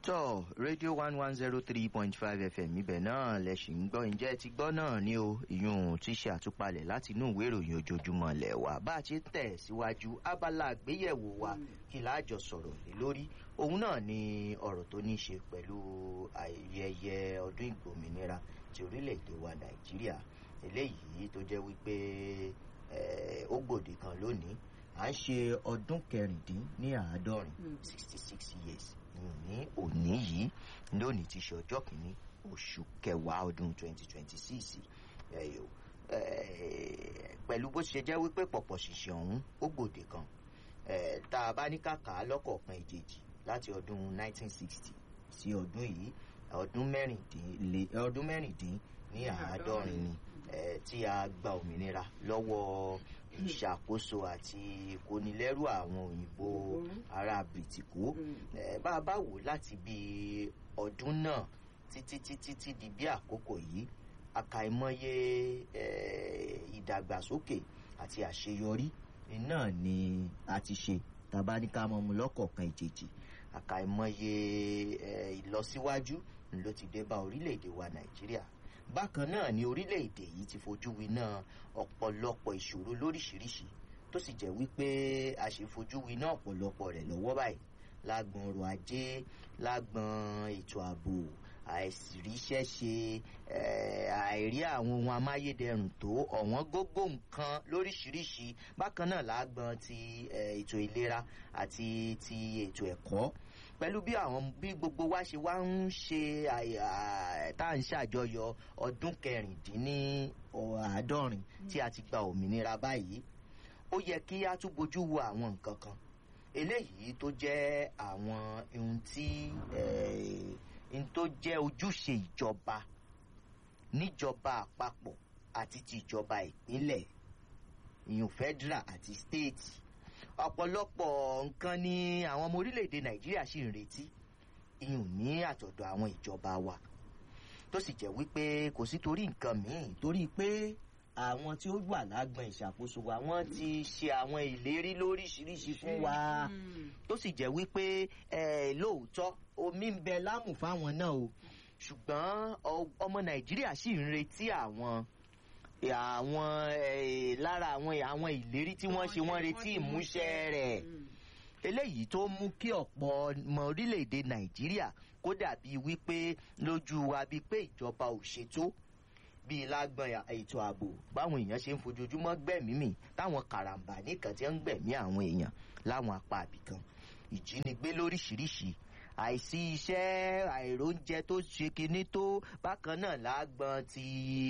tọ́ rédíò one one zero three point five fm ibẹ̀ náà lẹ́sìn ń gbọ́ ǹjẹ́ ti gbọ́ náà ní o ìyún tí ṣe àtúpalẹ̀ láti inú ìwé ìròyìn ojoojúmọ́ lẹ̀ wá bá a ṣe tẹ̀ síwájú abala àgbéyẹ̀wò wa kí láàjọ sọ̀rọ̀ lé lórí òun náà ni ọ̀rọ̀ tó ní í ṣe pẹ̀lú ayẹyẹ ọdún ìgbòmìnira ti orílẹ̀-èdè wa nàìjíríà eléyìí tó jẹ́ wípé ó gbòde kan lónìí à ń ṣe ọdún kẹrìndín ní àádọ́rin sixty six years ní òní yìí lónìí ti ṣe ọjọ́ kìíní oṣù kẹwàá ọdún twenty twenty six pẹ̀lú bó ṣe jẹ́ wípé pọ̀pọ̀ ṣìṣẹ́ ọ̀hún ó gbòde kan tá a bá ní kàkà lọ́kọ̀ọ̀kan ìjèjì láti ọdún nineteen sixty sí ọdún yìí ọdún mẹ́rìndín ọdún mẹ́rìndín ní àádọ́rin ni tí a gba òmìnira lọ́wọ́ ìṣàkóso àti ìkónilẹ́rù àwọn òyìnbó ará bìtìkó bá a bá wò láti bí ọdún náà títí títí tí di bí àkókò yìí àkàìmọye ìdàgbàsókè àti àṣeyọrí náà ni a ti ṣe tàbá ní ká mọ mu lọ́kọ̀ọ̀kan ìjèjì àkàìmọye ìlọsíwájú ló ti dé bá orílẹ̀-èdè wa nàìjíríà bákan náà ni orílẹ̀-èdè yìí ti fojú winá ọ̀pọ̀lọpọ̀ ìṣòro lóríṣiríṣi tó sì jẹ́ wípé a ṣe fojú winá ọ̀pọ̀lọpọ̀ rẹ̀ lọ́wọ́ báyìí lágbọn ọrọ̀ ajé lágbọn ètò ààbò àìsíríṣẹ́ ṣe àìrí àwọn ohun amáyédẹrùn tó ọ̀wọ́n gógó nǹkan lóríṣiríṣi bákan náà lágbọn ti ètò ìlera àti ti ètò ẹ̀kọ́ pẹ̀lú bí àwọn bí gbogbo wa ṣe wá ń ṣe tá à ń ṣàjọyọ̀ ọdún kẹrìndínní àádọ́rin tí a ti gba òmìnira báyìí ó yẹ kí a tún bójú wo àwọn nǹkan kan eléyìí tó jẹ́ àwọn ohun tí ohun tó jẹ́ ojúṣe ìjọba níjọba àpapọ̀ àti ti ìjọba ìpínlẹ̀ ìyún federal àti state ọ̀pọ̀lọpọ̀ nǹkan ni àwọn ọmọ orílẹ̀-èdè nàìjíríà sì ń retí ìyún ní àtọ̀dọ̀ àwọn ìjọba wa tó sì jẹ́ wípé kò sí torí nǹkan míì torí pé àwọn tí ó wà lágbọn ìṣàkóso wa wọ́n ti ṣe àwọn ìlérí lóríṣiríṣi fún wa tó sì jẹ́ wípé lóòótọ́ omi ń bẹ lámù fáwọn náà o ṣùgbọ́n ọmọ nàìjíríà sì ń retí àwọn àwọn lára àwọn àwọn ìlérí tí wọ́n ṣe wọ́n retí ìmúṣẹ rẹ̀ eléyìí tó mú kí ọ̀pọ̀ ọmọ orílẹ̀-èdè nàìjíríà kó dàbí wípé lójú wa bíi pé ìjọba ò ṣètò bíi lágbọn ètò ààbò báwọn èèyàn ṣe ń fojoojúmọ́ gbẹ̀mí mi táwọn karambà nìkan ti ń gbẹ̀mí àwọn èèyàn láwọn apá àbìkan ìjínigbé lóríṣiríṣi àìsí iṣẹ́ àìróúnjẹ tó ṣe kinní tó bákan náà lágbọn ti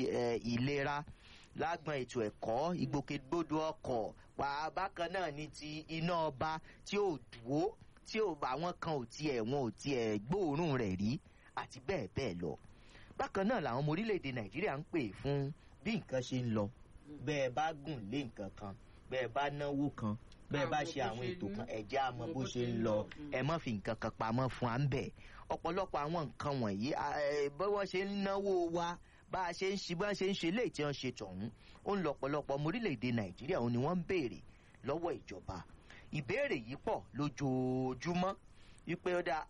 ìlera lágbọn ètò ẹ̀kọ́ ìgbòkègbodò ọkọ̀ pa bákan náà ní ti iná ọba tí ò dúró tí àwọn kan ò tiẹ̀ wọn ò tiẹ̀ gbóòórùn rẹ̀ rí àti bẹ́ẹ̀ bẹ́ẹ̀ lọ bákan náà làwọn ọmọ orílẹ̀-èdè nàìjíríà ń pè fún bí nǹkan ṣe ń lọ bẹ́ẹ̀ bá gùn lé nǹkan kan bẹ́ẹ̀ bá náwó kan bẹ́ẹ̀ bá ṣe àwọn ètò kan ẹ̀jẹ̀ àmọ́ bó ṣe ń lọ ẹ má fi nǹkan kan pamọ́ fún à ń bẹ̀ ọ̀pọ̀lọpọ̀ àwọn nǹkan wọ̀nyí bí wọ́n ṣe ń náwó wa bá a ṣe ń ṣe bá a ṣe ń ṣe léè tí wọ́n ṣe tọ̀hún ó ń lọ ọ̀pọ̀lọpọ̀ ọmọ orílẹ̀-èdè nàìjíríà òun ni wọ́n ń béèrè lọ́wọ́ ìjọba ìbéèrè yìí pọ̀ lójoojúmọ́ wípé ó dá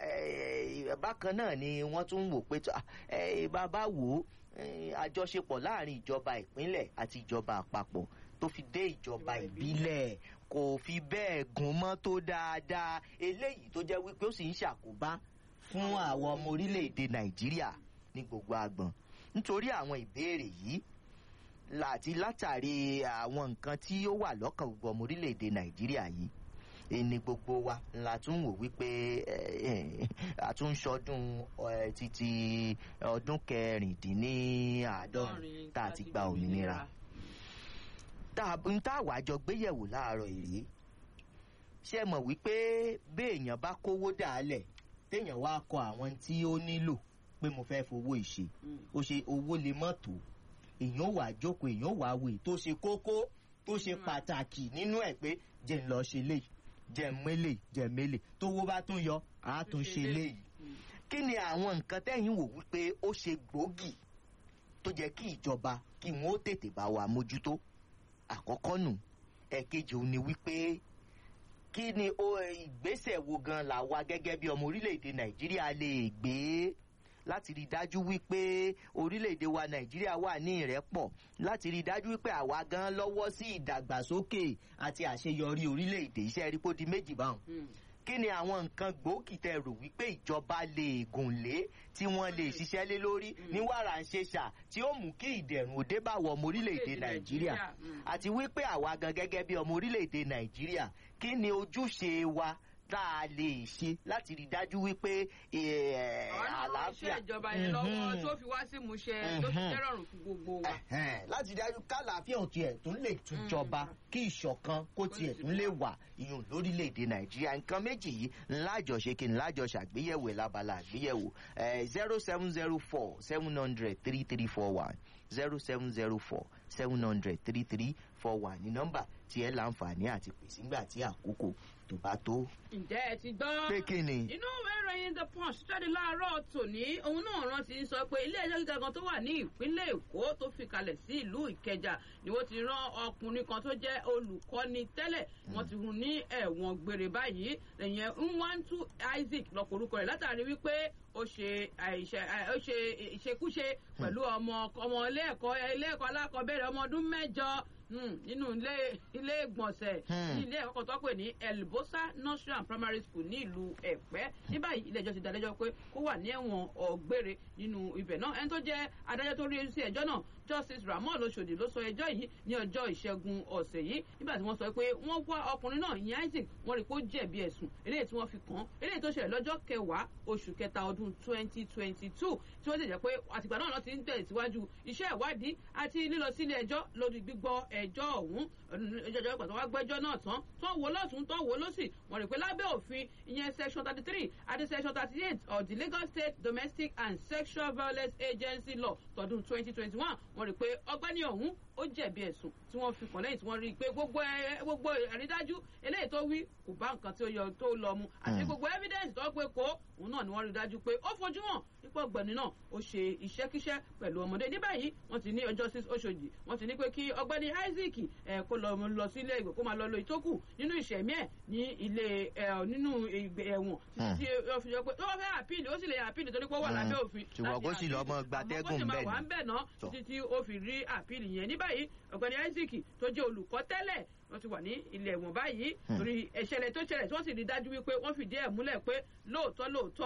bákan náà ni wọ́n tún wò pé bàbá wò ó àjọṣepọ̀ láàrin ìjọba ìpínlẹ̀ àti ìjọba àpapọ̀ tó fi dé ìjọba ìbílẹ̀ kò fi bẹ́ẹ̀ gùn mọ́ tó dáadáa eléyìí tó jẹ́ wípé ó sì ń ṣàkóbá fún àwọn ọmọ orílẹ̀-èdè nàìjíríà ní gbogbo agbọ̀n nítorí àwọn ìbéèrè yìí láti látàrí àwọn nǹkan tí ó wà lọ́kàn gbogbo ọmọ orílẹ̀-èdè nàìjíríà yìí ẹni gbogbo wa la tún wò wípé àtúnṣọdún títí ọdún kẹrìndínláàádọ́rin tá a ti gba òmìnira n tá àwa jọ gbéyẹ̀wò láàárọ̀ èrè ṣe mọ̀ wípé béèyàn bá kówó dàálẹ̀ téèyàn wá kọ àwọn tí ó nílò pé mo fẹ́ fowó ìṣe ó ṣe owó lè mọ́ tó èèyàn wà jókòó èèyàn wà wò tó ṣe kókó tó ṣe pàtàkì nínú ẹ̀ pé jẹ́ ń lọ ṣe léyìí jẹmẹlẹ jẹmẹlẹ tówó bá tún yọ á tún ṣe léyìí kí ni àwọn nǹkan tẹ́yìn wò wípé ó ṣe gbòógì tó jẹ́ kí ìjọba kí wọ́n ó tètè bá wa mójútó àkọ́kọ́ nù ẹ̀kejì òun ni wípé kí ni ó ìgbésẹ̀ wo gan la wa gẹ́gẹ́ bí ọmọ orílẹ̀-èdè nàìjíríà lè gbé láti rí i dájú wípé orílẹ̀-èdè wa nàìjíríà wà ní ìrẹ́pọ̀ láti rí i dájú wípé àwa gan lọ́wọ́ sí ìdàgbàsókè àti àṣeyọrí orílẹ̀-èdè iṣẹ́ rí kó di méjì báwọn kí ni àwọn nǹkan gbòógì tẹ rò wípé ìjọba lè gùn lé tí wọ́n lè ṣiṣẹ́ lé lórí ní wàrà ń ṣe ṣà tí ó mú kí ìdẹ̀rùn òde bá wọ ọmọ orílẹ̀-èdè nàìjíríà àti wípé àwa gan gẹ́gẹ́ bí ọmọ orílẹ̀-èdè nàìjíríà kí ni ojúṣe wa tá a lè ṣe láti rí i dájú wípé àlàáfíà ìjọba yẹn lọ́wọ́ tó fi wá sí ìmúṣẹ tó fi jẹ́ rọrùn fún gbogbo wa. láti dájú kálàáfíà ò tiẹ̀ tún lè túnjọba kí ìṣọ̀kan kó tiẹ̀ tún lè wà ìyún lórílẹ̀‐èdè nàìjíríà nǹkan méjì yìí ńlájọ ṣe kí ńlájọ ṣàgbéyẹ̀wò ẹ̀ lábala àgbéyẹ̀wò zero seven zero four seven hundred three three four one zero seven zero four seven hundred three three four one ní nọ́mbà tí ẹ láǹfààní àti pèsè ńgbà tí àkókò tó bá tó. ǹjẹ́ ẹ ti gbọ́. pé kí ni. inú ìwé ìròyìn the punch jáde láàárọ̀ tòní òun náà rántí sọ pé ilé ẹjọ́ gíga kan tó wà ní ìpínlẹ̀ èkó tó fi kalẹ̀ sí ìlú ìkẹjà ni wọ́n ti rán ọkùnrin kan tó jẹ́ olùkọ́ni tẹ́lẹ̀ wọ́n ti rún ní ẹ̀wọ̀n gbére báyìí ẹ̀yẹn nwantu isaac lọ́kọ̀ orúkọ rẹ̀ látàrí wípé ó ṣe ó ṣe ìṣekúṣe pẹ̀lú ọmọ ọmọ ilé ẹ̀kọ́ ilé ẹ̀kọ́ alákọ̀ọ́bẹ̀rẹ̀ ọmọ ọdún mẹ́jọ nínú ilé ilé ìgbọ̀nsẹ̀ ní ilé ẹ̀kọ́ kan tó pè ní elbosa nursery and primary school ní ìlú ẹ̀pẹ́ ní báyìí ilé ẹjọ́ ti dájọ́ pé kó wà ní ẹ̀wọ̀n ọ̀gbére nínú ibẹ̀ náà ẹni tó jẹ́ adájọ́ tó rí sí ẹjọ́ náà justice ramon oṣòdì ló sọ ẹjọ́ yìí ní ọjọ́ ìṣẹ́gun ọ̀sẹ̀ yìí nígbà tí wọ́n sọ pé wọ́n wá ọkùnrin náà ìyẹn isaac wọ́n rí i pé ó jẹ̀bi ẹ̀sùn eléyìí tí wọ́n fi kàn án eléyìí tó ṣẹlẹ̀ lọ́jọ́ kẹwàá oṣù kẹta ọdún twenty twenty two tí wọ́n sì jẹ́ pé àtìgbà náà lọ́ọ́ ti ń tẹ̀síwájú iṣẹ́ ìwádìí àti lílọ sílé ẹjọ́ lórí gbígbọ́ ẹjọ́ ọ̀hún ìjọba ìgbà tó wá gbẹ́jọ́ náà tán tó wò lọ́tún tó wò lọ́sì wọ́n rí i pé lábẹ́ òfin ìyẹn section thirty three àti section thirty eight of the lagos state domestic and sexual violence agency law tọdún twenty twenty one wọ́n rí i pé ọgbẹ́ni ọ̀hún ó jẹ̀bi ẹ̀sùn tí wọ́n fi kàn lẹ́yìn tí wọ́n rí i pé gbogbo gbogbo àrídájú eléyìí tó wí kò bá nǹkan tí ó yọ tó lọ mu àti gbogbo evidence tó pé kó òun náà ni wọ́n rí i dájú pé ó fojú hàn nípa ọgbẹ́ni náà ó ṣe iṣẹ́kíṣẹ́ pẹ̀lú ọmọdé ní báyìí wọ́n ti ní ọjọ́ six oṣòdì wọ́n ti ní pé kí ọgbẹ́ni isaac ẹ̀ kó lọ lọ sí ilé ìwé kó máa lọ lo ìtókù nínú ìṣẹ̀mí ẹ̀ ní ilé ẹ̀ nínú ẹ̀wọ̀n títí tí ó fi jọ pé tó wọ́n fẹ́ àpíìlì ó sì lè àpíìlì torí pé ó wà lábẹ́ òfin ṣùgbọ́n kó sì lọ́mọ gbatẹ́gùn bẹ́ẹ̀ bẹ́ẹ̀ ni àmọ́ kó sì máa wà ń bẹ̀ náà títí tí ó fi rí àpíìlì yẹn ní báyìí ọ̀gbẹ́ni isaac tó jẹ́ olùkọ́ tẹ́lẹ̀ wọ́n ti wà ní ilé ẹ̀wọ̀n báyìí torí ìṣẹ̀lẹ̀ tó ṣẹlẹ̀ tí wọ́n sì rí dájú wípé wọ́n fìdí ẹ̀ múlẹ̀ pé lóòótọ́ lóòótọ́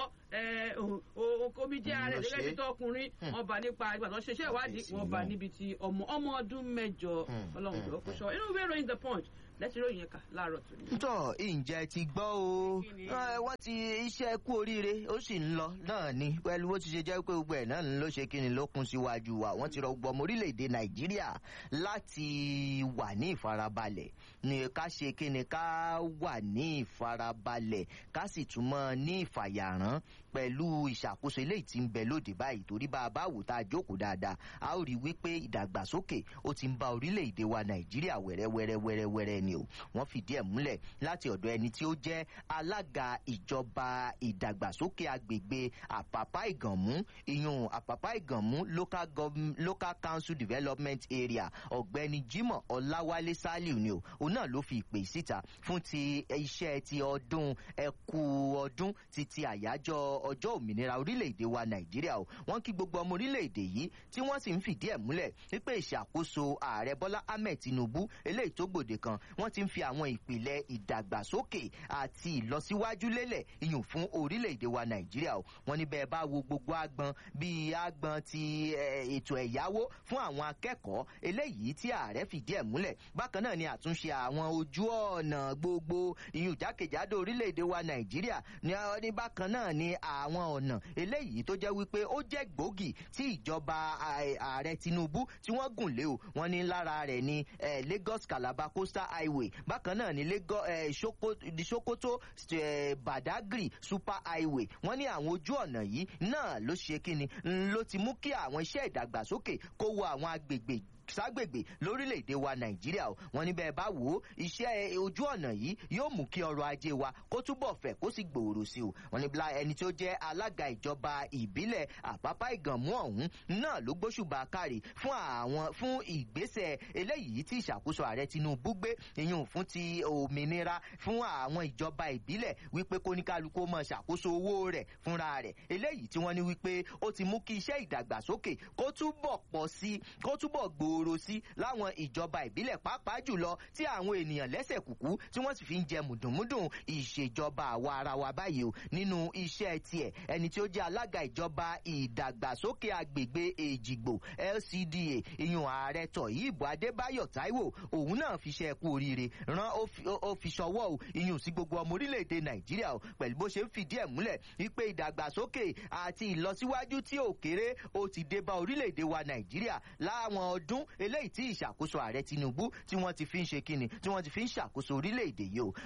omi jẹ́ ara ẹ̀ gẹ́gẹ́ bí tọkùnrin wọ́n bá nípa ìgbà tó ṣeṣẹ́ ìwádìí wọ́n bá níbi ti ọmọ ọmọ ọdún mẹ́jọ ọlọ́run ló kó sọ inú ìwé ìròyìn the punch lẹ́tí ròyìn ẹ̀ka láàárọ̀ tó ní. tọ́ ǹjẹ́ ti gbọ́ o wọ́n ti iṣẹ́ kú oríire ó sì ń lọ náà ni pẹ̀lú bó ti ṣe jẹ́ pé gbogbo ẹ̀ náà ló ṣe kí ni ló kún síwájú wa wọ́n ti rọ gbọmọ orílẹ̀-èdè nàìjíríà láti wà ní ìfarabalẹ̀ ní ká ṣe kí ni ká wà ní ìfarabalẹ̀ ká sì tún mọ́ ní ìfàyàrán pẹ̀lú ìṣàkóso eléyìí tí ń bẹ lóde báyìí torí bá a bá wò tá a jókòó dáadáa a ó rí i wípé ìdàgbàsókè ó ti ń bá orílẹ̀-èdè wa nàìjíríà wẹ́rẹ́wẹ́rẹ́wẹ́rẹ́ ni o wọ́n fìdí ẹ̀ múlẹ̀ láti ọ̀dọ̀ ẹni tí ó jẹ́ alága ìjọba ìdàgbàsókè agbègbè àpàpá ìgànmú ìyún àpàpá ìgànmú local, local council development area ọ̀gbẹ́ni jimoh ọláwálé saliu ni o òun náà ló fi ìpè síta fún ti iṣẹ́ ti ọdún ẹkú ọdún ti ti àyájọ́ ọjọ́ òmìnira orílẹ̀-èdè wa nàìjíríà o wọ́n kí gbogbo ọmọ orílẹ̀-èdè yìí tí wọ́n sì ń fìdí ẹ̀ múlẹ̀ wípé ìṣàkóso ààrẹ bọ́lá ahmed tinubu eléyìí tó gbòde kan wọ́n ti ń fi àwọn ìpìlẹ̀ ìdàgbàsókè àti ìlọsíwájú lélẹ̀ iyùn fún orílẹ̀-èdè wa nàìjíríà o wọ́n ní bẹ́ẹ̀ bá wo gbogbo agbọn bíi agbọn ti ètò ẹ̀yáwó fún àwọn akẹ́kọ̀ọ́ eléyìí tí ààrẹ fìdí ẹ̀ múlẹ̀ bákan náà ni àtúnṣe àwọn ojú ọ̀nà gbogbo iyùn jákèjádò orílẹ̀-èdè wa nàìjíríà ní bákan náà ni àwọn ọ̀nà eléyìí tó jẹ́ wípé ó jẹ́ gbòógì tí ìjọba ààrẹ tinubu tí wọ́n gùn lé o wọ́n ní lára rẹ̀ ní lagos calabar coastal highway bákan náà ní lagos sokoto badagry super highway wọ́n ní àwọn ojú ọ̀nà yìí náà ló ṣe kíni ló ti mú kí àwọn iṣẹ́ ìdàgbàsókè kó wọ àwọn agbègbè ságbègbè lórílẹ̀‐èdè wa nàìjíríà o wọn ní bẹ́ẹ̀ bá wò ó iṣẹ́ ojú ọ̀nà yìí yóò mú kí ọrọ̀ ajé wa kó túbọ̀ fẹ̀ kó sì gbòòrò sí o wọn ní bla ẹni tó jẹ́ alága ìjọba ìbílẹ̀ àpápá ìgànmú ọ̀hún náà ló gbóṣùbà kárì fún àwọn fún ìgbésẹ̀ eléyìí tí ìṣàkóso ààrẹ tinubu gbé ìyún fún ti òmìnira fún àwọn ìjọba ìbílẹ̀ wípé kóníkálukú mọ̀ ṣàkóso owó rẹ̀ fúnra rẹ̀ eléyìí tí wọ́n ní wípé ó ti mú kí iṣẹ́ ìdàgbàsókè kó túbọ̀ pọ̀ sí kó túbọ̀ gbòòrò sí láwọn ìjọba ìbílẹ̀ pàápàá jùlọ tí àwọn ènìyàn lẹ́sẹ̀ kùkú tí wọ́n sì fi ń jẹ mùdùnmúdùn ìṣèjọba àwa ara wa báyìí o nínú iṣẹ́ tiẹ̀ ẹni tí ó jẹ́ alága ìjọba ìdàgbàsókè agbègbè èjìgbò lcda ìyún ààrẹ tọ̀yìnbó adébáyọ̀ táíwò òun náà fi ṣe ẹkú oríire rán ó fi ṣọwọ́ o ìyún sí gbogbo ọmọ orílẹ̀-èdè nàìjíríà o pẹ̀lú bó ṣe ń fìdí ẹ̀ múlẹ̀ wípé ìdàgbàsókè àti ìlọsíwájú tí ò kéré ó ti dé bá orílẹ̀-èdè wa nàìjíríà láwọn ọdún eléyìí tí ìṣàkóso ààrẹ tinubu tí wọ́n ti fi ń ṣe kíni tí wọ́n ti fi ń ṣàkóso orílẹ̀-èdè yìí o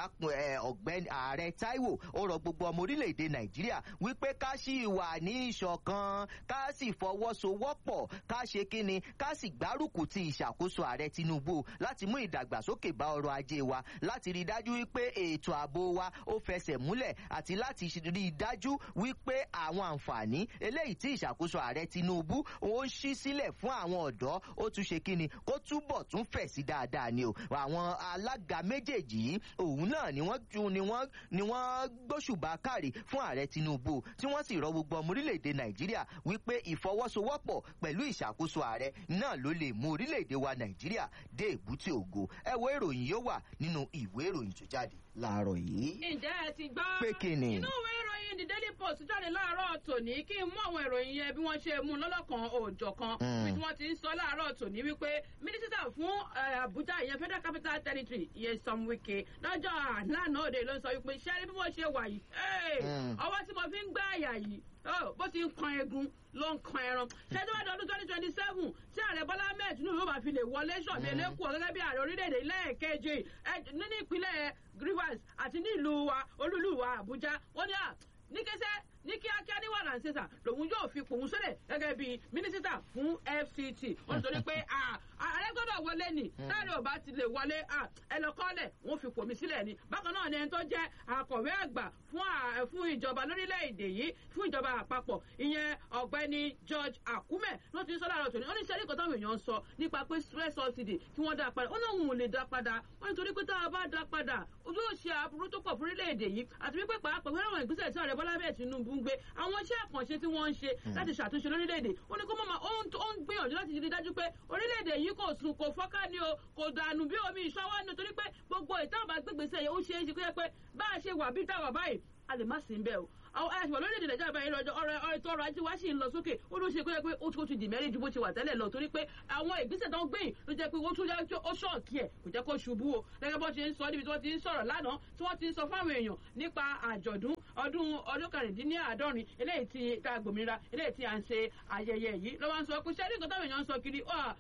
ọ̀gbẹ́ni ààrẹ taiwo ó rọ gbogbo ọmọ orílẹ̀-èdè nàìjíríà wípé ká sì wà ní ìṣọ̀kan ká sì fọwọ́sowọ́pọ̀ ká ṣe kíni ká sì gbárùkù ti ìṣàkóso ààrẹ tinubu láti mú ìdàgbàsókè bá ọrọ̀ ajé wa láti rí i dájú wípé ètò ààbò wa ó fẹsẹ̀ múlẹ̀ àti láti rí i dájú wípé àwọn àǹfààní eléyìí tí ìṣàkóso ààrẹ tinubu ó ń ṣí sílẹ̀ fún àwọn ọ̀dọ́ ó tún ṣe kíni kó túbọ̀ tún fẹ̀ sí dáadáa ni o àwọn alága méjèèjì yìí òun náà ni wọ́n ju ni wọ́n ni wọ́n gbóṣùbà kárí fún ààrẹ tinubu tí wọ́n sì rọ gbogbo ọmọ orílẹ̀-èdè nàìjíríà wípé ìfọwọ́sowọ́pọ̀ pẹ̀lú ìṣàkóso ààrẹ náà ló lè mú orílẹ̀-èdè wa nàìjíríà dé èbúté ògo ẹ wo ìròyìn yóò wà nínú ìwé ìròyìn tó jáde láàárọ̀ yìí. ǹjẹ́ ẹ ti gbọ́. pé kí ni. inú ìwé ìròyìn the daily post jáde láàárọ̀ tòní kí n mú àwọn ìròyìn yẹn bí wọ́n ṣe mú un lọ́lọ́kan òòjọ́ kan bí wọ́n ti ń sọ láàárọ̀ tòní wípé mínísítà fún àbújá ìyẹn federal capital territory ìyẹn sam wike lọ́jọ́ lánàá òde ló ń sọ wípé ṣẹ́rí bí wọ́n ṣe wà yìí ọwọ́ tí mo fi ń gbá àyà yìí bó ti ń kan egun ló ń kan ẹran ṣẹ́jú wá dọdún twenty twenty seven tí ààrẹ bọ́lá ahmed tinubu yóò máa fi lè wọlé ṣọ̀bí elékùn gẹ́gẹ́ bí ààrẹ orílẹ̀-èdè lẹ́ẹ̀kejì nínú ìpínlẹ̀ rivers àti ní ìlú wa olúlu wa àbújá wọ́n ní à ní kẹsẹ́ ní kíákíá ní wàhálà ṣẹṣà lòun yóò fi pòun sólè gẹ́gẹ́ bí mínísítà fún fct wọ́n torí pé ààrẹ gbọ́dọ̀ wọlé ni táàrí ò bá ti lè wọlé ẹ lọ kọ́lẹ̀ wọ́n fi pòmí sílẹ̀ ni bákan náà ni ẹni tó jẹ́ akọ̀wé àgbà fún ìjọba lórílẹ̀‐èdè yìí fún ìjọba àpapọ̀ ìyẹn ọ̀gbẹ́ni george akume ló ti sọ láàárọ̀ tòní ó ní sẹ́rí kan táwọn èèyàn ń sọ nípa pé stress subsidy kí wọ́n dá padà ó náà òun ò lè dá padà wọ́n nítorí pé tá a bá dá padà yóò ṣe aburú tó pọ̀ fún orílẹ̀-èdè yìí àti wípé pàápàá pẹ̀lú àwọn ìgbésẹ̀ tí ààrẹ bọ́lá bẹ́ẹ̀ tinubu ń gbé àwọn iṣẹ́ àkànṣe tí wọ́n ń ṣe láti ṣàtúnṣe lórílẹ̀‐èdè ó ní kó mọ̀ ó ń gbìyànjú láti rí dájú pé orílẹ̀‐èdè yìí kò sùn kò fọ́ká ni o kò dànù bí omi ìṣọwọ́ ni torí pé gbogbo ìtàn àbá gbégbèsè yẹn ó ṣe é ṣe pé bá a ṣe wà bí táwa báyìí a lè má sí ń bẹ́ẹ̀ o àwọn àṣìwọ̀n lórílẹ̀‐èdè nàìjíríà báyìí lọ́jọ́ ọ̀rọ̀ ètò ọrọ̀ ajé wa sì ń lọ sókè ó ló ṣe pé pé ó tún ti dì mẹ́rin ju bó ti wà tẹ́lẹ̀ lọ torí pé àwọn ìgbésẹ̀ tó ń gbé yìí ló jẹ́ pé ó tún jẹ́ ó ṣọ̀ọ̀kì ẹ̀ kò jẹ́ kó ṣubú o gẹ́gẹ́ bó ṣe ń sọ níbi tí wọ́n ti ń sọ̀rọ̀ lánàá tí wọ́n ti ń sọ fáwọn èèyàn nípa àjọ̀dún ọdún ọdún kẹrìndínláàádọ́rin eléyìí ti ta gbòmìnira eléyìí ti à ń ṣe ayẹyẹ yìí ló wá ń sọ pé ṣẹ́rí nǹkan táwọn èèyàn ń sọ kiri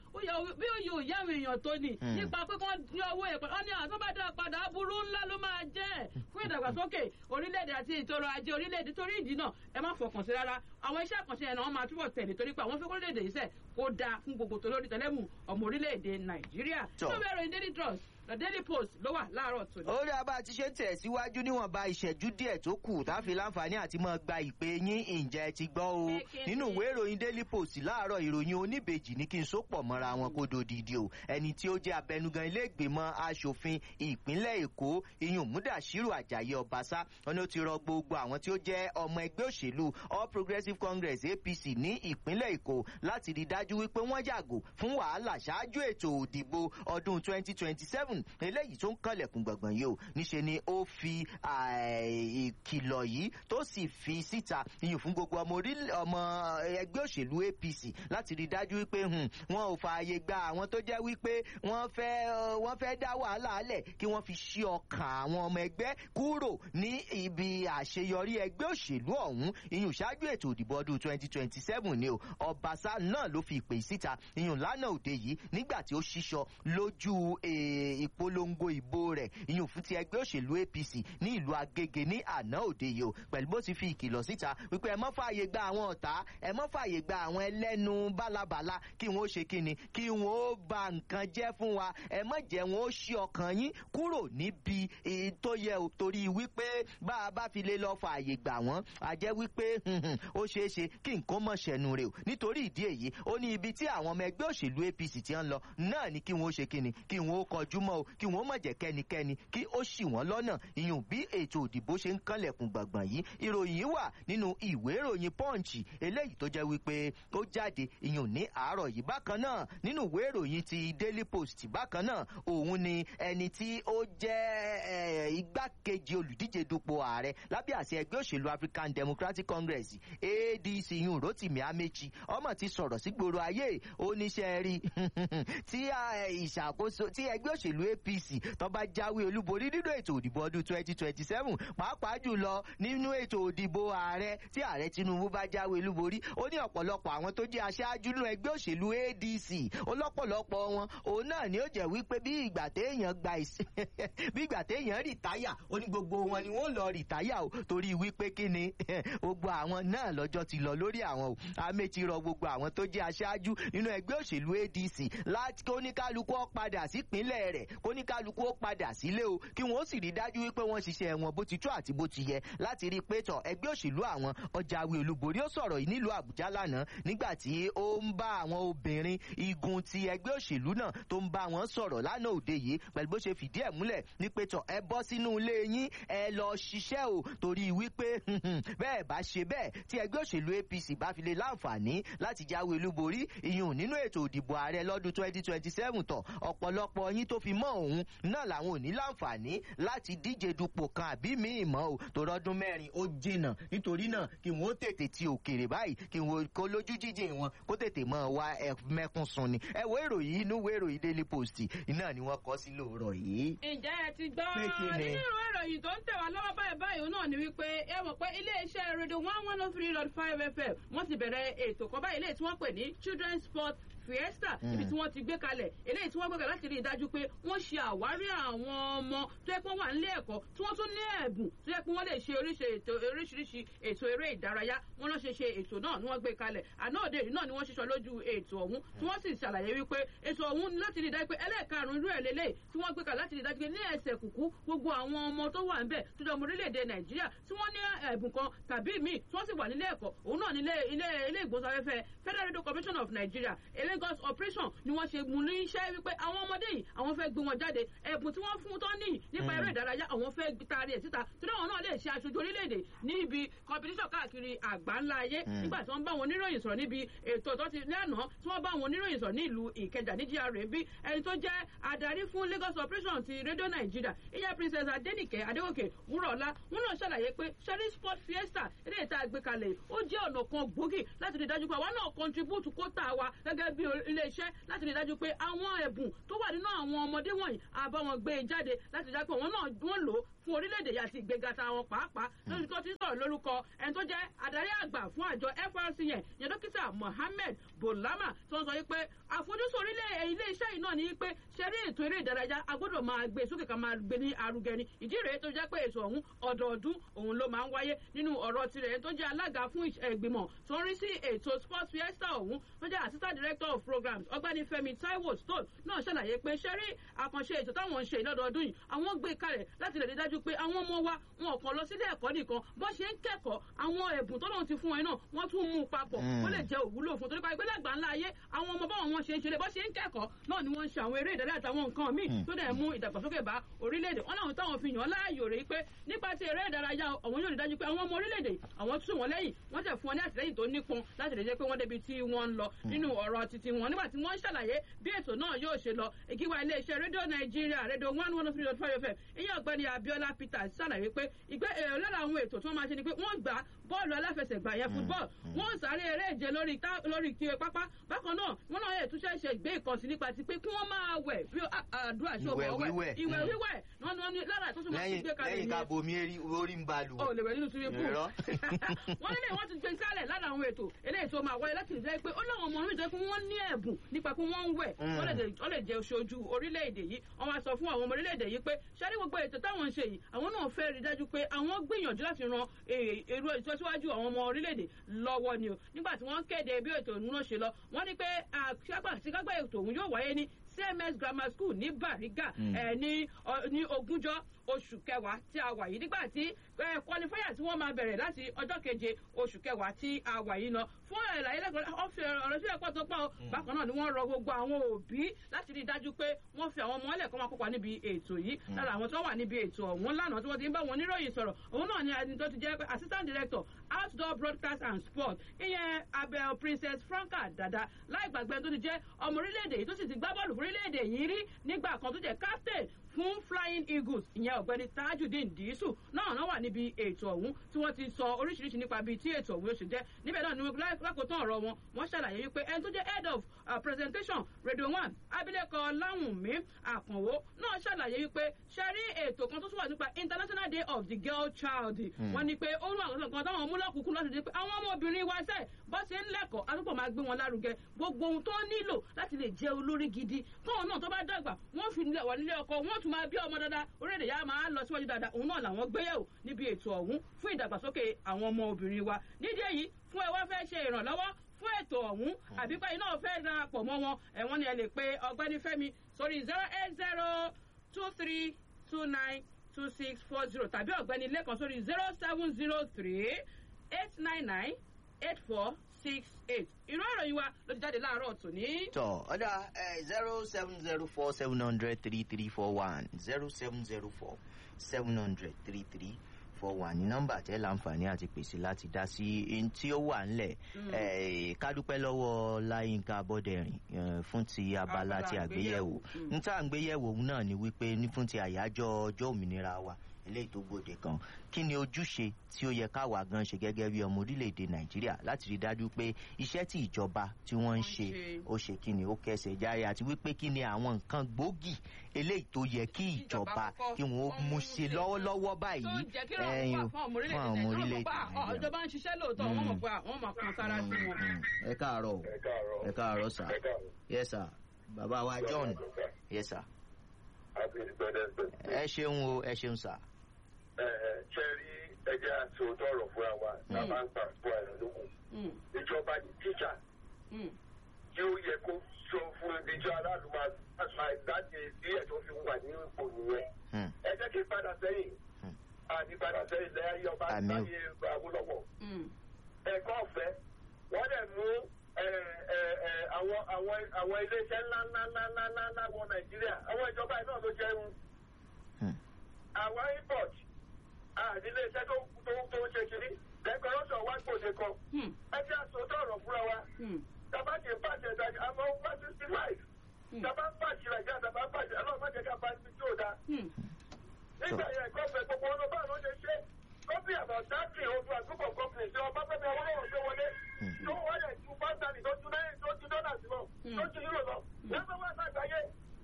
bí ó yóò yá àwọn èèyàn tó ní nípa pé kí wọ́n ní owó ẹ̀pẹ́ wọ́n ní àtúbàdà padà aburú ńlá ló máa jẹ́ fún ìdàgbàsókè orílẹ̀-èdè àti ìtòrò ajé orílẹ̀-èdè torí ìdí náà ẹ má fọkàn sí rárá àwọn iṣẹ́ àkànṣe yẹn náà wọ́n máa túbọ̀ tẹ̀lé torí pé àwọn fẹ́ kórílẹ̀-èdè yìí sẹ̀ kó dáa fún gbogbo tó lórí tẹlẹ́mù ọmọ orílẹ̀-èdè nàìjíríà tó bẹ̀rẹ̀ in daily trust the daily post ló wà láàárọ̀ tòní. ó rí abá ti ṣe ń tẹ̀síwájú níwọ̀nba ìṣẹ́jú díẹ̀ tó kù táfi láǹfààní àti máa gba ìpè yín ìjẹ́ ti gbọ́ o nínú ìwé ìròyìn daily post láàárọ̀ ìròyìn oníbejì ní kí n so pọ̀ mọ́ra wọn kó dodidi o ẹni tí ó jẹ́ abẹnugan ilé ìgbìmọ̀ asòfin ìpínlẹ̀ èkó iyùn múdàṣírù àjàyí ọbaṣá wọn ni ó ti rọ gbogbo àwọn tí ó jẹ́ ọmọ ẹgbẹ́ òṣèlú all progressives congress apc ní ìpínlẹ̀ èkó láti rí dájú wípé wọ́n yàgò fún wàhálà ṣáájú ètò òdìbò ọdún twenty twenty seven eléyìí tó ń kànlẹ̀kùn gbọ̀ngbọ̀n yìí o níṣe ni ó fi ìkìlọ̀ yìí tó sì fi síta iyùn fún gbogbo ọmọ ẹgbẹ́ òṣèlú apc láti rí dájú wípé wọn ò fààyè gba àwọn tó jẹ́ wípé wọ́n fẹ́ wọ́n fẹ́ dá wàhálà alẹ̀ kí wọ́n fi ṣí ọkàn àwọn ọmọ ẹgbẹ́ kúrò ní ibi àṣeyọrí ẹgbẹ́ òṣèlú ọ̀hún iyùn ṣáájú ètò òdìbò ọdún twenty twenty seven ni o ọbaṣá náà ló fi ìpè síta iyùn lánàá òde yìí nígbà tí ó ṣíṣọ lójú ìpolongo ìbò rẹ̀ ìyún fún ti ẹgbẹ́ òṣèlú apc ní ìlú agége ní àná òde yìí o pẹ̀lú bó ti fi ìkìlọ̀ síta wípé ẹ mọ́ fààyè gba àwọn ọ̀tá ẹ mọ́ fààyè gba àwọn ẹlẹ́nu bálabàla kí wọ́n ó ṣe kíni kí wọ́n ó ba nǹkan jẹ́ fún wa ẹ mọ́ jẹ́ wọn ó ṣí ọkàn yín kúrò níbi tó yẹ o torí wípé bá a bá fi lè lọ fààyè gbà wọ́n a jẹ́ wípé ó ṣeé ṣe kí nǹkan mọ̀ ṣẹ̀nu rẹ̀ o nítorí ìdí èyí ó ní ibi tí àwọn ọmọ ẹgbẹ́ òṣèlú apc ti ń lọ náà ni kí wọ́n ó ṣe kíni kí wọ́n ó kọjú mọ́ o kí wọ́n ó mọ̀ jẹ́ kẹ́nikẹ́ni kí ó ṣì wọ́n lọ́nà ìyún bí ètò òdìbò ṣe ń kànlẹ̀kùn gbàngbàn yìí ìròyìn wà nínú ìwé ìròyìn pọ́ǹchì eléyìí tó jẹ́ wípé ó jáde ìyún ní àárọ̀ yìí bákan náà nínú ìwé ìròyìn ti daily post bákan náà òun ni ẹni tí ó jẹ́ igbákejì olùdíje dupò ààrẹ lábẹ́ àṣẹ ẹgbẹ́ òṣèlú african democratic congress adc yun rotimi amechi ọmọ ti sọ̀rọ̀ sí gbòòrò ayé oníṣẹ́ rí tí ìṣàkóso tí ẹgbẹ́ òṣèlú apc tó bá jáwé olúborí nínú ètò òdìbò ọdún twenty twenty seven pàápàá jùlọ nínú ètò òdìbò ààrẹ tí ààrẹ tinubu bá jáwé olúborí ó ní ọ̀pọ̀lọpọ̀ àwọn tó jẹ́ aṣáájú nínú ẹgbẹ́ òṣèlú adc ọlọ́pọ̀lọpọ̀ wọn òun náà ni ó jẹ́ wípé bí ìgbà téèyàn gba ìsìn bí ìgbà téèyàn rìtáyà ó ní gbogbo wọn ni wọ́n lọ rìtáyà o torí wípé kí ni gbogbo àwọn náà lọ́jọ́ ti lọ lórí àwọn o améti rọ gbogbo àwọn tó jẹ́ aṣáájú nínú ẹgbẹ́ òṣèlú adc láti kóníkálukú ó padà sípínlẹ̀ rẹ̀ kóníkálukú ó padà sílé o kí wọ́n ó sì rí dájú wípé wọ́n ṣiṣẹ́ wọn bó ti tó àti bó ti yẹ láti rí i pé tọ̀ ẹgbẹ́ òṣèlú àwọn ọjàwé olúborí ó sọ̀rọ̀ yìí nílùú àbújá lánàá nígbà tí ó ń bá àwọn obìnrin igun ti ẹgbẹ́ òṣèlú náà tó ń bá wọn sọ̀rọ̀ lánàá òde yìí pẹ̀lú bó ṣe fìdí ẹ̀ múlẹ̀ ní pé tọ̀ ẹ bọ́ sínú ilé yín ẹ lọ ṣiṣẹ́ o torí wípé bẹ́ẹ̀ bá ṣe bẹ́ẹ̀ tí ẹgbẹ́ òṣèlú apc bá fi lè láǹfààní láti jáwé olúborí ìyún nínú ètò òdìbò ààrẹ lọ́dún twenty twenty seven tọ̀ ọ̀pọ̀lọpọ̀ yín tó fi mọ́ òun náà làwọn ò ní láǹfààní láti díje dupò kan àbí míì mọ́ o tó rọ́dún mẹ́rin ó jìnnà nítorí náà kí wọ́n tètè ti òkèrè báyìí kí wọ́n kó lójú jíjìn wọn kó tètè mọ́ wá ẹ mẹ́kún sun ni ẹ wo ìròyìn inú wo ìròyìn daily post iná ni wọ́n kọ́ sí lóòrọ̀ yìí. ǹjẹ́ ẹ ti gbọ́ Pé kí ni? nínú ìwé ìròyìn tó ń tẹ̀ wá lọ́wọ́ báyìí báyìí náà ni wípé ẹ mọ̀ pé iléeṣẹ́ rédíò one one oh three dot five fm wọ́n ti bẹ̀rẹ̀ ètò kan báyìí eléyìí tí wọ́n pè ní children's sport fiesta Mm. ibi tí wọ́n ti gbé kalẹ̀ eléyìí tí wọ́n gbé kalẹ̀ láti rí i dájú pé wọ́n ṣe àwárí àwọn ọmọ tó yẹ pé wọ́n wà nílé ẹ̀kọ́ tí wọ́n tún ní ẹ̀bùn tó yẹ pé wọ́n lè ṣe oríṣi ètò oríṣiríṣi ètò eré ìdárayá wọ́n lọ́ ṣe ṣe ètò náà ni wọ́n gbé kalẹ̀ àná òde yìí náà ni wọ́n ṣiṣọ́ lójú ètò ọ̀hún tí wọ́n sì ṣàlàyé wípé ètò ọ̀hún ni láti rí i dájú pé ẹlẹ́ẹ̀karùn-ún irú ẹ̀ lélẹ̀ tí wọ́n gbé kalẹ̀ láti rí i dájú pé ní ẹsẹ̀ kùkú gbogbo àwọn ọmọ tó wà ńbẹ̀ tó jẹ́ ọmọ orílẹ̀-èdè nàìjíríà tí wọ́n ní ẹ̀bùn kan tàbí míì tí wọ́n sì wà nílé ẹ̀kọ́ òun náà nílé ilé ilé ìgbóhùnsáfẹ́fẹ́ federal radio commission of nigeria a lagos operation ni wọ́n ṣe mú ní iṣẹ́ wípé àwọn ọmọdé yìí àwọn fẹ́ gbé wọn jáde ẹ̀bùn tí wọ́n fún tán níyì nípa Mm. eré ìdárayá àwọn fẹ́ taari ẹ̀ síta torí àwọn náà lè ṣe aṣojú orílẹ̀-èdè ní ibi competition káàkiri àgbáńlá ayé Mm. nígbà tí wọ́n bá wọn oníròyìn sọ̀rọ̀ níbi ètò tó ti lánàá tí wọ́n bá wọn oníròyìn sọ̀rọ̀ ní ìlú ìkẹjà ní gra bí ẹni tó jẹ́ adarí fún lagos operation ti radio nigeria ìyá princess adenike adewoke wúrọ̀ọ́lá wọn náà ṣàlàyé pé sherry sport fiesta eré ìta àgbékalẹ̀ ó jẹ́ ọ̀nà kan gbòógì láti rí i dájú pé àwa náà contribute kóta wa gẹ́gẹ́ bí iléeṣẹ́ láti rí i dájú pé àwọn ẹ̀bùn tó wà nínú àwọn ọmọdé wọ̀nyí àbá wọn gbé e jáde láti rí i dájú pé àwọn náà wọ́n lò ó fún orílẹ̀-èdè yìí àti ìgbéga ta wọn pàápàá lórí tó ti ń sọ̀rọ̀ lórúkọ ẹni tó jẹ́ adarí àgbà fún àjọ frc yẹn yẹn dókítà mohammed bolama tó ń sọ wípé àfojúsùn orílẹ̀ ilé iṣẹ́ yìí náà ni wípé ṣeré ètò eré ìdárayá a gbọ́dọ̀ máa gbé sókè ká máa gbé ní arugẹ ni ìdí rèé tó jẹ́ pé ètò ọ̀hún ọ̀dọ̀ọdún òun ló máa ń wáyé nínú ọ̀rọ̀ tirẹ̀ ẹni tó jẹ́ alága fún ìṣ- ìgbìmọ̀ tó ń rí sí ètò sports fiesta ọ̀hún tó jẹ́ assistant director of programs ọgbẹ́ni fẹ́mi taiwo stone náà ṣàlàyé pé ṣẹ́rí àkànṣe ètò táwọn ń ṣe lọ́dọọdún yìí àwọn gbé kalẹ̀ láti lè rí dájú pé àwọn ọmọ wa wọn ò kàn lọ sílé ẹ̀kọ́ nìkan bó ṣe ń kẹ́kọ̀ọ́ àwọn ẹ̀bùn tó lóun ti fún wọn náà wọ́n tún mú un papọ̀ Mm. ó lè jẹ́ òwúlò fún torí pa ìgbélẹ̀gbà ńlá ayé àwọn ọmọ báwọn wọn ṣe ń ṣeré bó ṣe ń kẹ́kọ̀ọ́ náà ni wọ́n ń ṣe àwọn eré ìdárayá àtàwọn nǹkan míì Mm. tó dẹ̀ mú ìdàgbàsókè bá orílẹ̀-èdè wọn láwọn táwọn fi yàn án láàyò rèé pé nípa ti eré ìdárayá àwọn yóò rí dájú pé àwọn ọmọ orílẹ̀-èdè àwọn tún wọn lẹ́yìn wọ́n tẹ̀ fún wọn ní àtìlẹ́yìn tó nípọn láti lè jẹ́ pé wọ́n débi tí wọ́n ń lọ nínú ọ̀rọ̀ titi wọn nígbà tí wọ́n ń ṣàlàyé bí ètò náà yóò ṣe lọ ìkíwá iléeṣẹ́ rédíò nàìjíríà rédíò one one three dot five fm ìyẹn ọ̀gbẹ́ni abiola Bọ́lá Peters ṣàlàyé pé ìgbé èrò lára àwọn ètò tí wọ́n máa ṣe ni pé wọ́n gbá bọ́ọ̀lù aláfẹsẹ̀gbá yẹn football wọ́n sáré eré ìje lórí tá- lórí kí pápá bákan náà wọ́n náà yẹ túnṣe ṣe gbé ìkànsí nípa ti pé kí wọ́n máa wẹ̀ bí a- àdúrà ṣe Ìwẹ̀ ọ̀bọ̀ wíwẹ̀. ìwẹ̀ Mm. wíwẹ̀ náà ni wọ́n ní lára tó tún máa ti lẹ́yìn gbé kalẹ̀ lẹ́yìn ká bomi eri- orí ń ba lù o lè wẹ̀ nínú swimming pool Irọ́. wọ́n nílé wọ́n ti gbé sálẹ̀ lára àwọn ètò eléyìí tó máa wáyé láti lè jẹ́ pé ó láwọn ọmọ orílẹ̀-èdè pé wọ́n ní ẹ̀bùn nípa pé wọ́n ń wẹ̀ Mm. wọ́n lè dé- wọ́n lè jẹ́ oṣooju orílẹ̀-èdè yìí wọ́n wá sọ fún àwọn ọmọ orílẹ̀-èdè yìí pé ṣáájú gbogbo ètò táwọn ń ṣe yìí àwọn náà fẹ́ rí dájú pé àwọn gbìyànjú láti ran eh, èrò ìtọ́síwájú àwọn ọmọ orílẹ̀-èdè lọ́wọ́ ni o nígbà tí wọ́n kéde bí ètò ìmúná ṣe lọ wọ́n ní pé àṣekágbà ètò òun yóò wáyé ní cms grammar school ní bariga Mm. ẹ ní ọ- ní ogúnjọ́ oṣù kẹwàá tí a wà yìí nígbà tí ẹ kọlifáyà tí wọ́n máa bẹ̀rẹ̀ láti ọjọ́ keje oṣù kẹwàá tí a wà yìí lọ fún ẹ̀láyé lẹ́kọ̀ọ́ ọ̀fẹ́ ọ̀rọ̀ sílẹ̀ pọ̀ tó pọ̀ o. bákan náà ni wọ́n rọ gbogbo àwọn òbí láti rí i dájú pé wọ́n fi àwọn ọmọ ẹlẹ́kọ́ máa kópa níbi ètò yìí lára àwọn tó wà níbi ètò ọ̀hún lánàá tí wọ́n ti ń bá wọn oníròyìn sọ̀rọ̀ òun náà ni ẹni tó ti jẹ́ pé assistant director outdoor broadcast and sport ìyẹn abel princess franca dada láì gbàgbé tó ti jẹ́ ọmọ orílẹ̀-èdè yìí tó sì ti gbá bọ́ọ̀lù fún orílẹ̀-èdè yìí rí nígbà kan tó jẹ́ captain fún flying eagles ìyẹn ọ̀gbẹ́ni tajudeen diisu náà náà wà níbi ètò ọ̀hún tí wọ́n ti sọ oríṣiríṣi nípa bíi tí ètò ọ̀hún yóò ṣe jẹ́ níbẹ̀ náà ni wọ́n lákòótán ọ̀rọ̀ wọn wọ́n ṣàlàyé wípé ẹni tó jẹ́ head of uh, presentation radio one abilékọ láwùnmí àkànwó náà ṣàlàyé wípé ṣe rí ètò kan tó tún wà nípa international day of the girl child wọ́n ní pé ó ń wà lọ́sàn kan táwọn mú lọ́kùnkún láti di pé àwọn ọmọbìnrin wa sẹ́ẹ̀ bọ́ ṣe ń lẹ́kọ̀ọ́ àtúpọ̀ máa gbé wọn lárugẹ gbogbo ohun tó nílò láti lè jẹ́ olórí gidi tóun náà tó bá dàgbà wọ́n fi nílẹ̀ wà nílé ọkọ wọ́n tún máa bí ọmọ dáadáa orílẹ̀-èdè yà máa lọ síwájú dáadáa òun náà làwọn gbéyẹ̀wò níbi ètò ọ̀hún fún ìdàgbàsókè àwọn ọmọ obìnrin wa nídìí èyí fún ẹ wá fẹ́ ṣe ìrànlọ́wọ́ fún ètò ọ̀hún àbí pé iná fẹ́ darapọ̀ mọ́ wọn ẹ̀wọ̀n ni ẹ lè pe ọgbẹ́ni fẹ́mi sórí zero eight zero two three two nine two six four zero tàbí ọ̀gbẹ́ni lẹ́kan sórí zero seven zero three eight nine nine eight four six eight ìró ìròyìn wa ló ti jáde láàárọ̀ tòní. tọ ọdà zero seven zero four seven hundred three three four one zero seven zero four seven hundred three three four one ní nọ́mbà tẹ láǹfààní àti pèsè láti dá sí ẹni tí ó wà ńlẹ̀ Eh, ká dúpẹ́ lọ́wọ́ láyínká abọ́dẹ̀rìn eh, fún ti abala Abala ti àgbéyẹ̀wò àgbéyẹ̀wò. n tá à ń gbéyẹ̀wò òun náà ni wípé ní fún ti àyájọ́ ọjọ́ òmìnira wa eléyìí tó gbòde kan kí ni ojúṣe tí ó yẹ káwa gan ṣe gẹ́gẹ́ bí ọmọ orílẹ̀-èdè nàìjíríà láti rí dájú pé iṣẹ́ tí ìjọba tí wọ́n ń Wọ́n ń ṣe ṣe. ó ṣe kí ni ó kẹsẹ̀ járe àti wípé kí ni àwọn nǹkan gbòógì eléyìí tó yẹ kí ìjọba kọ́kọ́ kí wọ́n ó wọ́n mú mú ṣe ṣe. lọ́wọ́lọ́wọ́ tó báyìí ń jẹ́ kí ìrọ̀rùn wà fún ọmọ orílẹ̀-èdè ọmọ nàìjíríà orílẹ̀-èdè wọ́n mọ̀ pé nàìjíríà. ìjọba ń ṣiṣẹ́ lóòótọ́ wọ́n mọ̀ pé àwọn máa kan sára sí wọn. Mm, ẹ káàárọ̀ o ẹ káàárọ̀ ẹ káàárọ̀ sà ẹ káàárọ̀ yes sir bàbá wa john yes sir happy independence day. ẹ ṣeun o ẹ ṣeun sà. ẹ ẹ ṣe rí ẹjẹ àti òótọ́ ọ̀rọ̀ fúnra wa tá a bá ń gbà fún àìrọ̀ lókun Mm, ìjọba ní tíṣà mm, tí ó yẹ kó sọ fún ìjọ aráàlú máa àṣà ìdájẹ ìbílẹ̀ tó fi wà ní ipò nìyẹn Hmm, ẹ jẹ́ kí n padà sẹ́yìn Hmm. àní padà sẹ́yìn lẹ́yìn ọba Àmín o. láyé Awólọ́wọ̀ mm, ẹ̀kọ́ ọ̀fẹ́ wọ́n dẹ̀ mú ẹ, ẹ, ẹ, àwọn àwọn àwọn iléeṣẹ́ ńláńláńláńláńlá wọ Nàìjíríà àwọn ìjọba yìí náà ló jẹ́ ń hmm, àwọn import àti iléeṣẹ́ tó tó tó ń ṣe kiri decoration wá gbòde kan mm, ẹ jẹ́ àsọtọ́ ọ̀rọ̀ fúnra wa mm, tàbá kì í pàṣẹ ìdájọ́ àmọ́ one sixty five Mm. tàbá ń pàṣẹ ìdájọ́ tàbá ń pàṣẹ ọlọ́run má jẹ́ ká bá ibi tí ò dáa mm. nígbà yẹn ẹ̀kọ́ fẹ́ gbogbo ọ̀nà báwọn ló ṣe ṣe kọ́pì àbọ̀ dáàbì ojú àgùkọ̀ kọ́pì tí ọba fẹ́mi ọwọ́lọ́wọ́ gbé wọlé tó wọ́n yẹ ju pásítàlì tó ju náírà tó ju dọ́là sí lọ tó ju yúrò lọ lẹ́gbẹ̀ẹ́ wá sàgbáyé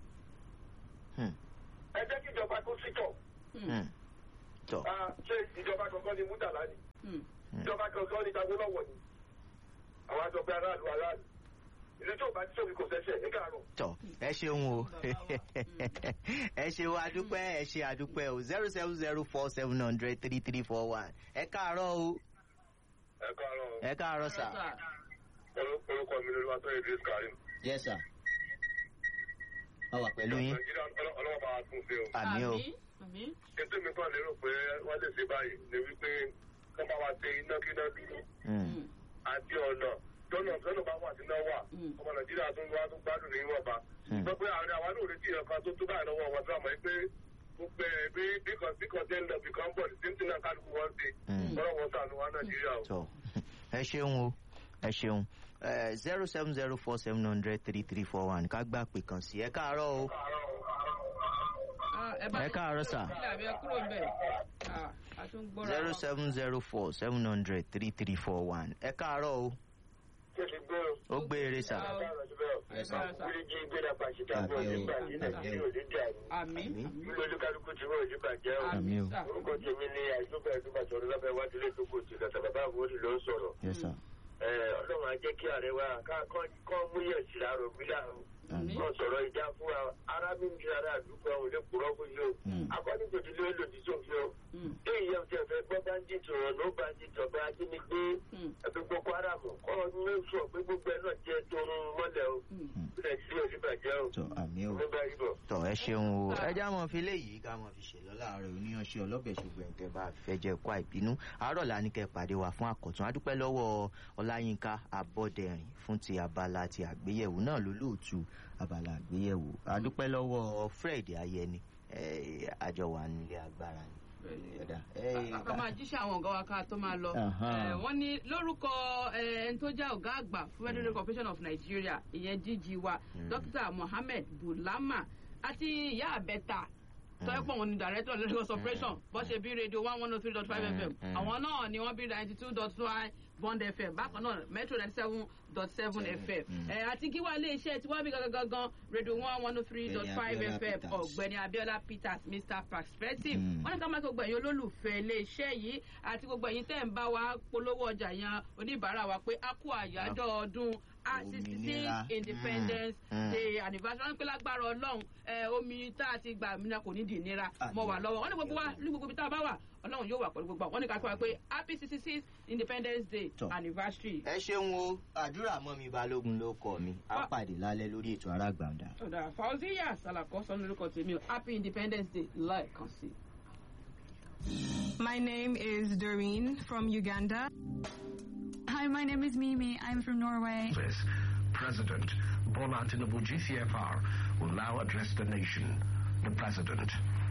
hmm, ẹ jẹ́ kí ìjọba kó sítọ̀ hmm. tọ ṣé ìjọba kankan ni múdàlá ni Mm. ìjọba kankan ni Awólọ́wọ̀ ni àwọn àjọpẹ́ aráàlú aráàlú ìlú tí ò bá ti sómi kò sẹ́sẹ̀ ní kàárọ̀. tọ ẹ ṣeun o ẹ ṣeun adúpẹ́ ẹ ṣe adúpẹ́ o zero seven zero four seven hundred three three four one ẹ káàárọ̀ o ẹ káàárọ̀ ẹ káàárọ̀ sà. orúkọ mi lórí wa tó Idris Karim. yes sir. a wà pẹ̀lú yín nàìjíríà ọlọ́wọ́ bá a tún ṣe o. àmì o àmín. ètò mi kan lérò pé wọ́n lè ṣe báyìí ni wípé wọ́n bá wa ṣe iná kíná dúró Hmm, Mm, àti ọ̀nà tọ́nà tọ́nà bá wà sí náà wà Mm. ọmọ nàìjíríà tún wá tún gbádùn ní ìwọ̀nba. Hmm. gbọ́ pé àárín àwa náà retí ìyẹn kan tó tó báyìí lọ́wọ́ wọn tí wọ́n mọ̀ pé gbogbo ẹ̀ bí bí kan bí kan tẹ́ ń lọ bí kan bọ̀ ní tí náà kálukú wọn ṣe Hmm. ọlọ́wọ́ wọn sànù wa nàìjíríà o. tọ ẹ ṣeun o ẹ ṣeun zero seven zero four seven hundred three three four one ká gbà pé kàn sí ẹ káàárọ̀ o Ah, ẹ bá Ẹ káàárọ̀ sà. sílẹ̀ àbí ẹ kúrò ń bẹ̀ a tún gbọ́ra zero wọn. seven zero four seven hundred three three four one ẹ káàárọ̀ o ṣé ti gbé o. ó gbé eré sà. Ẹ káàárọ̀ sà. Bíríjì gbéra pàṣípà fún Àmín o. ọdún bàjẹ́ Nàìjíríà òní dàrú. àmì Àmín. Bí olúkálukú ti wọ́n òní bàjẹ́ o. Àmín o. sà. Orúkọ tèmi ni àìsókè ẹ̀dúgbàtọ̀ ọdún lábẹ́ wájú lé tó kò tí lọ́tà bàbá àwòrán ló ń sọ̀rọ̀. yes sir. Ẹ, Ọlọ́run á jẹ́ kí ààrẹ wa ká- kọ́ kọ́ múyẹ̀ sí àrò gbílà o. Àmín. Kọ́ sọ̀rọ̀ ìjà fún wa. Ará mi ń di ara àdúgbò àwọn olè kúrọ́ fún yìí o. Mm. Akọ́ni kò ti lé lòdì sófin o. Mm. Bí ìyá ọ̀tí ẹ̀fẹ̀ gbọ́ báńdíìtì ọ̀rọ̀ ló báńdíìtì ọ̀bẹ ajínigbé Mm. ẹ̀fẹ̀ gbogbo haram kọ́ mẹ́sọ̀ pé gbogbo ẹ̀ náà jẹ́ torun mọ́lẹ̀ o. Mm. Bí Nàìjíríà ò ní bàjẹ́ o. tọ àmì o. Ọmọ bá yí bọ̀. tọ ẹ ṣeun o ẹ já mọ fi léyìí ká mọ fi ṣèlọ láàárọ̀ oníyanṣẹ ọlọbẹ ṣùgbọ́n ẹtẹ bá fẹ́ jẹ kó àìbínú àárọ̀ là ní kẹ́ pàdé wa fún àkọtún adúpẹ́ lọ́wọ́ ọláyínká abọ́dẹrìn fún ti abala ti àgbéyẹ̀wò náà lólóòtú abala àgbéyẹ̀wò adúpẹ́ lọ́wọ́ fred ayẹni eh, àjọ wà nílé agbára ni. Ẹ̀dá, eh, ká máa jíṣẹ́ àwọn ọ̀gá wa ká tó máa lọ. Aha. Eh, wọ́n ní lórúkọ eh, ẹni tó jẹ́ ọ̀gá àgbà fún federal corporation of nigeria ìyẹn gg wa Mm. dr mohammed bulama àti ìyá àbẹ́ta tọ́yẹ́pọ̀ wọn ni director of lagos operation bó ṣe bí radio one one oh three dot five Mm, fm mm. àwọn náà ni wọ́n bí ninety two dot five bond fm bákan náà metro ninety seven dot seven fm Mm. ẹ àti kí wàá lè ṣe tiwa bí gangan gangan radio one one oh three dot five Ọ̀gbẹ́ni fm Abiola ọ̀gbẹ́ni abiola peters mr perspective Mm. wọ́n ní ká máa gbogbo ẹ̀yin olólùfẹ́ iléeṣẹ́ yìí àti gbogbo ẹ̀yin tẹ́ ń bá wa polówó ọjà yan oníbàárà wa pé a kú àyájọ́ ọdún sixty six Òmìnira. independence Mm. Mm. day anniversary wọ́n ní pé lágbára ọlọ́run ẹ, omi tá a ti gbà mí náà kò ní di ìnira mọ́ wà lọ́wọ́ wọ́n ní gbogbo wa ní gbogbo ibi tá a bá wà ọlọ́run yóò wà pẹ̀lú gbogbo àwọn wọ́n ní ká kí wa pé happy sixty six independence day Tọ́. anniversary. ẹ ṣeun o àdúrà mọ́ mi balógun ló kọ mi á pàdé lálẹ́ lórí ètò arágbàǹdà. ọ̀dà fauziya salako sọ lórúkọ tèmi o happy independence day lẹ́ẹ̀kan sí i. My name is Doreen from Uganda. Hi, my name is Mimi. I'm from Norway. This President Bola Tinubu GCFR will now address the nation. The President.